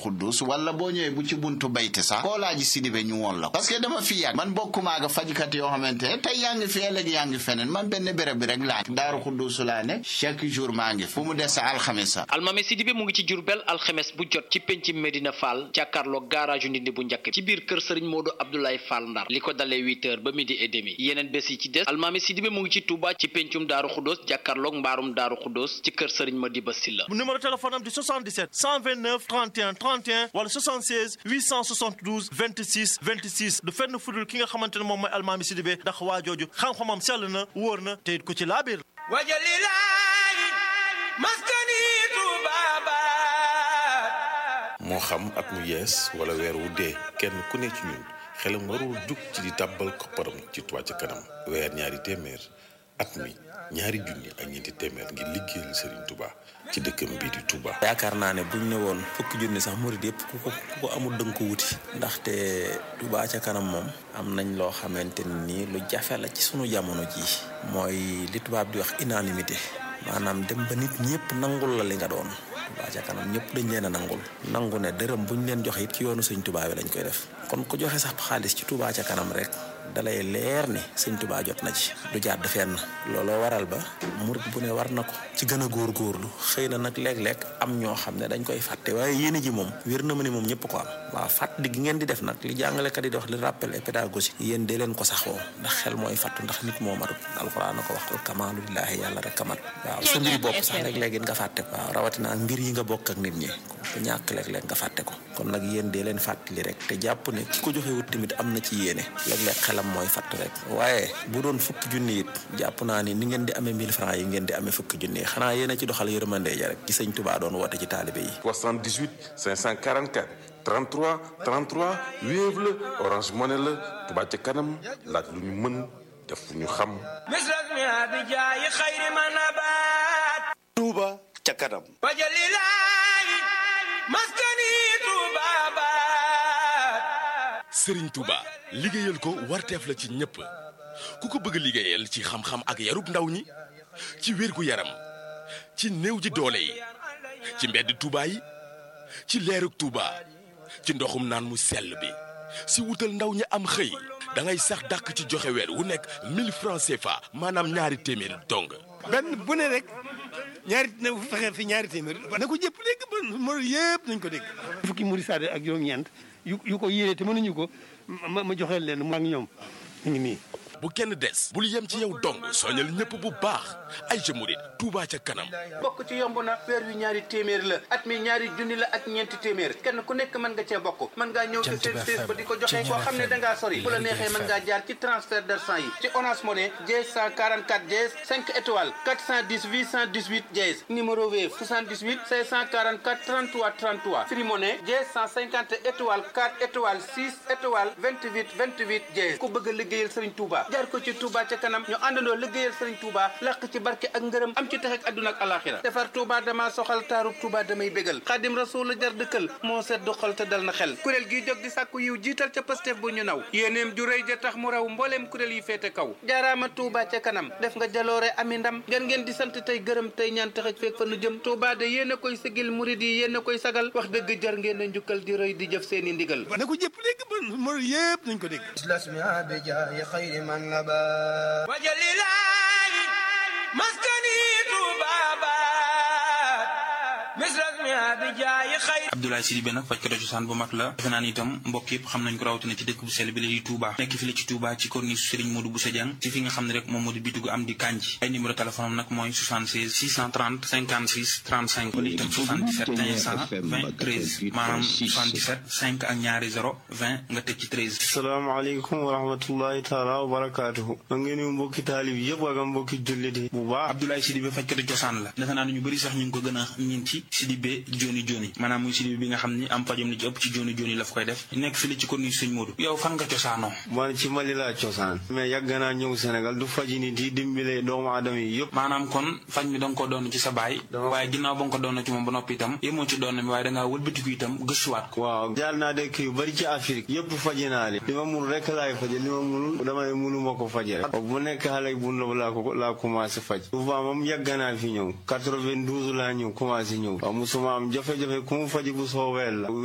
xuddus wala boo ñëwee bu ci buntu bayti sax koo laaji Sidibé ñu woon la parce que dama fi yàgg man bokkumaaga fajkat yoo xamante ne tey yaa ngi fi ëllëg yaa ngi feneen man benn béréb bi rek laa daaru xuddus laa ne chaque jour maa ngi fu mu des alxames sa almami Sidibé mu ngi ci Jurbel alxames bu jot ci penc Medina Fall jàkkaarloo garage ndindi bu njëkk ci biir kër Serigne Modou Abdoulaye Fall Ndar li ko dalee huit heures ba midi et demi yeneen bés yi ci des almami Sidibé mu ngi ci Touba ci pencum daaru xuddoos jàkkaarloog mbaarum daaru xuddoos ci kër Serigne Madiba Silla numéro téléphone am di 77 129 31 31 wala 76 872 26 26 du fenn fudul ki nga xamante ne moom mooy almaami Sidibé ndax waa jooju xam-xamam sell na wóor na te it ku ci laabir wajalilaayi maskani tubaaba moo xam at mu yees wala weer wu dee kenn ku ne ci ñun xelam warul jug ci di tàbbal kopparam ci Touba ca kanam weer ñaari téeméer at mi ñaari junni ak ñeenti téeméer ngir liggéeyal Serigne Touba ci dëkkam bii di Touba. yaakaar naa ne buñ ne woon fukki junni sax murid yëpp ku ko ku ko amul dënk ko wuti ndaxte Touba ca kanam moom am nañ loo xamante ni lu jafe la ci sunu jamono jii mooy li tubaab di wax unanimité maanaam dem ba nit ñëpp nangul la li nga doon Touba ca kanam ñëpp dañ leen a nangul nangu ne dërëm buñ leen joxe it ci yoonu sëñ Touba bi lañ koy def kon ku joxe sax xaalis ci Touba ca kanam rek dalay leer ni sëñ Touba jot na ci du jàdd fenn looloo waral ba murit bu ne war na ko ci gën a góorgóorlu xëy na nag léeg-léeg am ñoo xam ne dañ koy fàtte waaye yéene ji moom wér na ma ni moom ñëpp ko am waaw fàttali gi ngeen di def nag li jàngalekat yi di wax li rappel et pédagogique yéen dee leen ko saxoo ndax xel mooy fàttu ndax nit moo matut alxuraan na ko wax al kamaalu lillaahi yàlla rek kamat waaw sa mbiri bopp sax léeg-léeg it nga fàtte ko waaw rawatina ak mbir yi nga bokk ak nit ñi ku ñàkk léeg-léeg nga fàtte ko kon nag yéen dee leen fàttali rek te jàpp ne ki ko joxe wut tamit am na ci yéene léeg-léeg xelam mooy fàtt rek waaye bu doon fukki junni it jàpp naa ni ni ngeen di amee 1000 francs yi ngeen di amee fukki junni yi xanaa yéen a ci doxal yërmande ja rek ci sëñ Touba doon woote ci taalibe yi 78 544 33 33 Wave la Orange Money la Touba ca kanam laaj lu ñu mën def lu ñu xam. misras mi abijaayi xayri ma nabaat Touba ca kanam wajalilaayi maskani tubaabaat Serigne Touba liggéeyal ko warteef la ci ñëpp ku ko bëgg liggéeyal ci xam-xam ak yarub ndaw ñi ci wér gu yaram ci néew ji doole yi ci mbedd Touba yi ci leerug Touba ci ndoxum naan mu sell bi si wutal ndaw ñi am xëy da ngay sax dàkk ci joxe weer wu nekk 1000 francs CFA maanaam ñaari téeméer dong. benn bu ne rek ñaari na fexe fi ñaari téeméer na ko jëpp dégg ba mo yëpp nañ ko dégg fukki muri saade ak juróom-ñeent yu yu ko yéene te mënuñu ko ma ma joxeel leen mu ak ñoom ñu ngi nii bu kenn des bul yem ci yow dong soñal ñëpp bu baax ay jëmurit Touba ca kanam bokk ci yomb na weer wi ñaari téeméer la at mi ñaari junni la ak ñeenti téeméer kenn ku nekk mën nga cee bokk mën ngaa ñëw ci seen sées ba di ko joxe koo xam ne da ngaa sori bu la neexee mën ngaa jaar ci transfert d'argent yi ci Orange Money dièse 144 dièse 5 étoiles 410 818 dièse numéro Wave 78 544 33 33 Free Money dièse 150 étoiles 4 étoiles 6 étoiles 28 28 dièse ku bëgg a liggéeyal Serigne Touba jaar ko ci Touba ca kanam ñu àndandoo liggéeyal Serigne Touba làq ci barke ak ngërëm am ci tax ak àdduna ak alaxira defar Touba dama soxal taarub Touba damay bégal xaadim rasul la jar dëkkal moo sedd xol te dal na xel kuréel gi jóg di sàkku yiw jiital ca Pastef bu ñu naw yéeneem ju rëy ja tax mu raw mbooleem kuréel yi féete kaw jaaraama Touba ca kanam def nga jaloore ami ndam ngeen ngeen di sant tey gërëm tey ñaan taxaj feeg fa nu jëm Touba de yéen a koy sigil murid yi yéen a koy sagal wax dëgg jar ngeen a njukkal di rëy di jëf seeni ndigal na ko jëpp dégg ba mo yëpp nañ ko dégg wajalilaayi maskani tubaabaat misras mi abijaayi xayri Abdoulaye Sidibé nag fajkatu cosaan bu mag la defe naa ni itam mbokk yëpp xam nañ ko rawatina ci dëkk bu sell bi la di Touba nekk fi la ci Touba ci corniche Serigne Modou Bousso Dieng ci fi nga xam ne rek moom moo di bitigu am di kanji ay numéro téléphone am nag mooy 76 630 56 35 wala itam 77 500 20 13 maanaam 77 5 ak ñaari 0 20 nga teg ci 13 salaamaaleykum wa rahmatullahi taala wa barakaatuhu ma ngi nuyu mbokki taalib yëpp ak mbokki jullit yi bu baax Abdoulaye Sidibé fajkatu cosaan la defe naa ne ñu bëri sax ñu ngi ko gën a ñin ci Sidibé joni joni maanaam muy Sidibé bi nga xam ni am fajom li ci ëpp ci joni joni la fa koy def nekk fi la ci corniche Serigne Modou yow fan nga cosaanoo man ci Mali laa cosaan mais yàgg naa ñëw Sénégal du faji nit yi dimbale doomu aadama yi yëpp maanaam kon faj mi da nga ko doon ci sa baay waaye ginnaaw ba nga ko doon ci moom ba noppi itam yemoo ci doon mi waaye dangaa wëlbatiku itam gëstuwaat ko waaw jaar naa dëkk yu bari ci Afrique yëpp faji naa li li ma mun rek laay faje li ma munul damay munu ma ko faje rek bu nekk xale bu ndaw laa ko laa commencé faj souvent moom yàgg naa fi ñëw 92 laa ñëw commencé ñëw waaw musuma am jafe-jafe ku mu faji bu soobee la